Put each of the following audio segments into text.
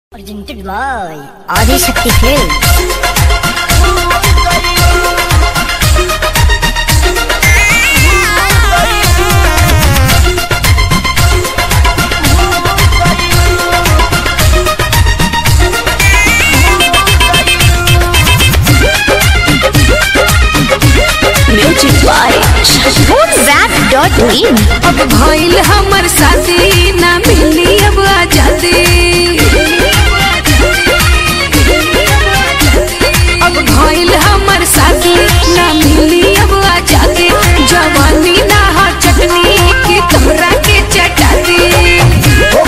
Presented by Adi Shakti Films. Music by Shashwat.in अब भइल हमर साथी ना मिली अब आजादी अब भइल हमर साथी ना मिली अब आजादी जवानी ना हा चटनी की तोरा के चटाती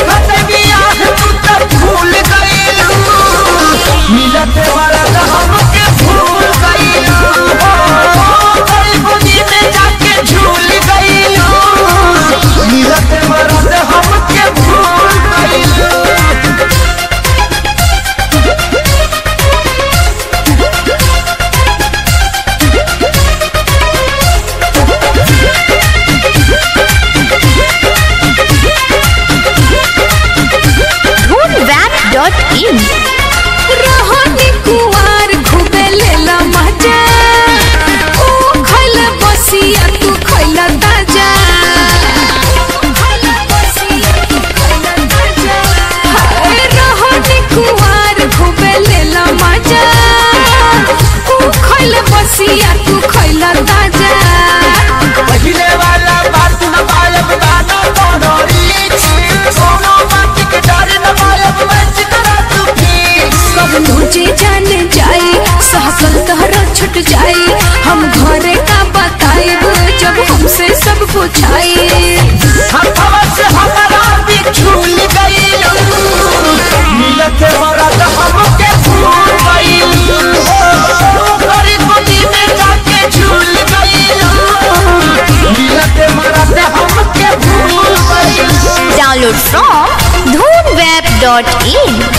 Dhoonwap.in रहनी कुवार घुबे लेला मजा ओ खइल बसिया तू खइल ताजा हाय रहनी कुवार घुबे लेला मजा ओ खइल बसिया तू खइल ताजा कब तुझे जान जाए सहकल तहरा छुट जाए हम घरे का बताएब जब हमसे सब पूछाए Download from Dhoonwap.in